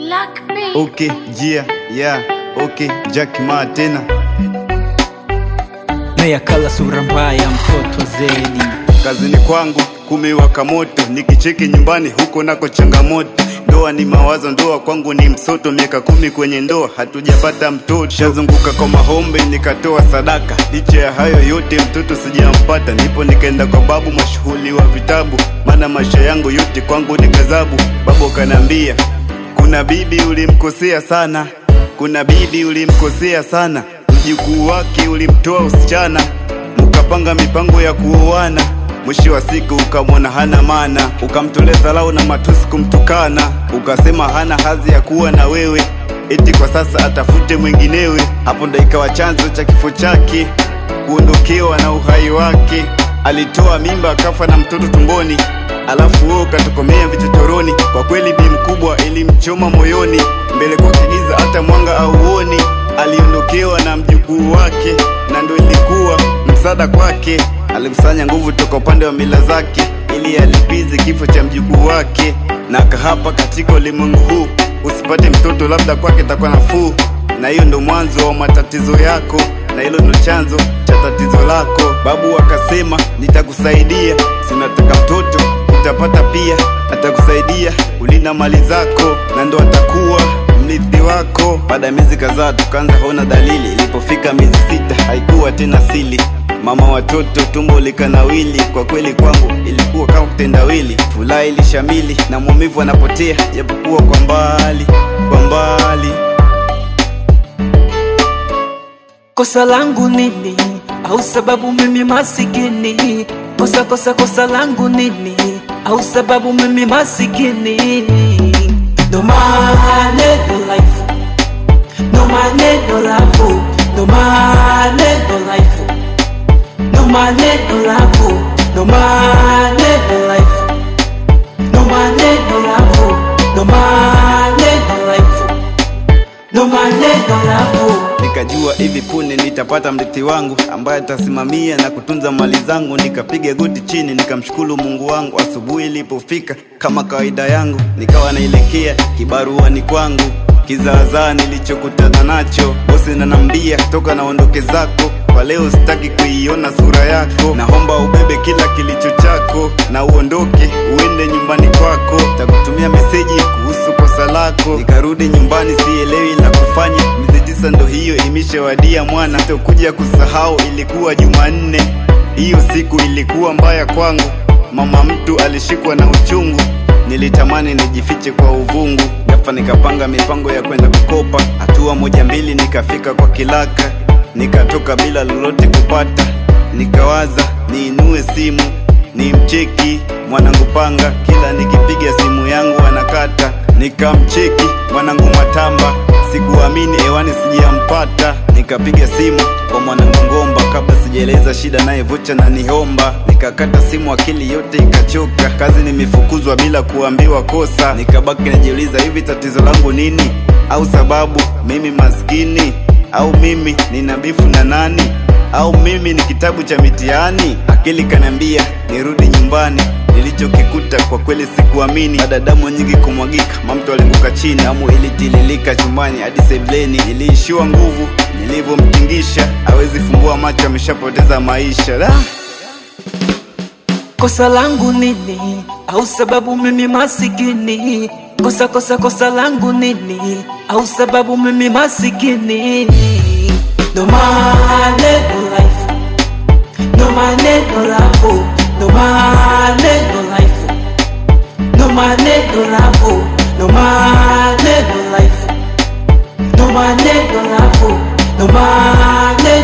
Black Bay. Okay, yeah, yeah, okay, Jack Ma tena. Meyakala sura mbaya mtoto zedi Kazini kwangu kumewaka moto, nikicheki nyumbani huko nako changamoto. Ndoa ni mawazo, ndoa kwangu ni msoto. Miaka kumi kwenye ndoa hatujapata mtoto, shazunguka kwa mahombe nikatoa sadaka. Licha ya hayo yote mtoto sijampata, ndipo nikaenda kwa babu mashuhuli wa vitabu, maana maisha yangu yote kwangu ni gazabu. Babu kanambia kuna bibi ulimkosea sana, kuna bibi ulimkosea sana, mjukuu wake ulimtoa usichana, mkapanga mipango ya kuoana. Mwisho wa siku ukamwona hana maana, ukamtolea dharau na matusi kumtukana, ukasema hana hadhi ya kuwa na wewe, eti kwa sasa atafute mwinginewe. Hapo ndo ikawa chanzo cha kifo chake, kuondokewa na uhai wake. Alitoa mimba akafa na mtoto tumboni, alafu wewe ukatokomea vichochoroni. Kwa kweli bi mkubwa ilimchoma moyoni, mbele kwa kigiza hata mwanga auoni. Aliondokewa na mjukuu wake, na ndo ilikuwa msaada kwake. Alikusanya nguvu toka upande wa mila zake, ili alipize kifo cha mjukuu wake, na akahapa katika ulimwengu huu, usipate mtoto, labda kwake takuwa nafuu. Na hiyo ndo mwanzo wa matatizo yako, na hilo ndo chanzo cha tatizo lako. Babu akasema nitakusaidia, si unataka mtoto utapata pia, atakusaidia kulinda mali zako, na ndo atakuwa mrithi wako. Baada ya miezi kadhaa tukaanza kuona dalili, ilipofika miezi sita haikuwa tena sili mama watoto tumbo likanawili. Kwa kweli kwangu ilikuwa kama kutendawili, furaha ilishamili na maumivu anapotea, japokuwa kwa mbali, kwa mbali. Kosa langu nini? Au sababu mimi masikini? Kosa kosa kosa langu nini? Au sababu mimi masikini? No money, no life. No money, no love. No money, no life. No money, no love. No money, no life. No money, no love. No money, no life. No money, no love. Nikajua hivi punde nitapata mrithi wangu ambaye atasimamia na kutunza mali zangu. Nikapiga goti chini nikamshukuru Mungu wangu. Asubuhi ilipofika, kama kawaida yangu, nikawa naelekea kibaruani kwangu. Kizaazaa nilichokutana nacho, bosi nanambia toka naondoke zako kwa leo, sitaki kuiona sura yako. Naomba ubebe kila kilicho chako na uondoke uende nyumbani kwako. Takutumia meseji kuhusu kosa lako. Nikarudi nyumbani, sielewi la kufanya. Miezi tisa ndo hiyo imeshawadia mwana, sitokuja kusahau. Ilikuwa Jumanne, hiyo siku ilikuwa mbaya kwangu. Mama mtu alishikwa na uchungu, nilitamani nijifiche kwa uvungu. Ghafla nikapanga mipango ya kwenda kukopa, hatua moja mbili nikafika kwa kilaka, nikatoka bila lolote kupata. Nikawaza niinue simu nimcheki mwanangu Panga, kila nikipiga simu yangu anakata. Nikamcheki mwanangu Matamba, sikuamini hewani sijampata. Nikapiga simu kwa mwanangu Ngomba, kabla sijaeleza shida naye vocha na nihomba. Nikakata simu, akili yote ikachoka, kazi nimefukuzwa bila kuambiwa kosa. Nikabaki najiuliza, hivi tatizo langu nini? Au sababu mimi maskini? Au mimi nina bifu na nani? au mimi ni kitabu cha mitihani? Akili kanambia nirudi nyumbani. Nilichokikuta kwa kweli sikuamini. Baada ya damu nyingi kumwagika, mamto alianguka chini, damu ilitililika chumbani hadi sebleni. Niliishiwa nguvu nilivyomtingisha, hawezi fumbua macho, ameshapoteza maisha da. Kosa langu nini? Au sababu mimi masikini? Kosa kosa kosa langu nini? Au sababu mimi masikini? No money, no life. No money, no love. No money, no life. No money, no love. No money, no life. No money, no love. No money,